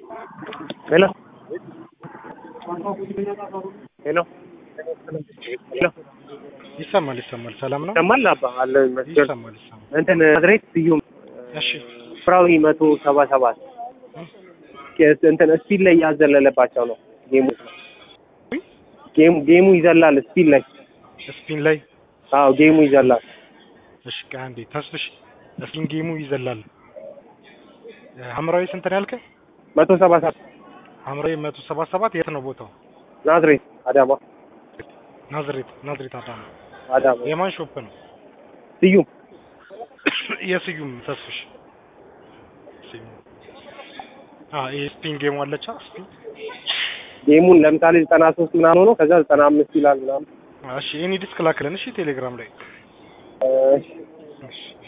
ሄሎ ሄሎ ሄሎ ይሰማል ይሰማል። ሰላም ነው። ይሰማል አባ አለ ይመስገን። ይሰማል ይሰማል። እንትን ናዝሬት ስዩም እሺ ፍራዊ መቶ ሰባ ሰባት እንትን ስፒድ ላይ ያዘለለባቸው ነው ጌሙ ጌሙ ጌሙ ይዘላል ስፒድ ላይ ስፒን ላይ አዎ ጌሙ ይዘላል እሺ አንዴ ተስፍሽ ስፒን ጌሙ ይዘላል። ሐምራዊ ስንት ነው ያልከኝ? መቶ ሰባ ሰባት ሐምራዊ መቶ ሰባ ሰባት የት ነው ቦታው? ናዝሬት አዳማ ናዝሬት ናዝሬት አዳማ። አዳማ የማን ሾፕ ነው? ስዩም የስዩም ተስፍሽ ስዩም አ ይሄ ስፒን ጌሙ አለቻ ስፒን ጌሙን ለምሳሌ ዘጠና ሶስት ምናምን ሆኖ ከዛ ዘጠና አምስት ይላል ምናምን እሺ ኤኒ ዲስክ ላክልን እሺ ቴሌግራም ላይ እሺ እሺ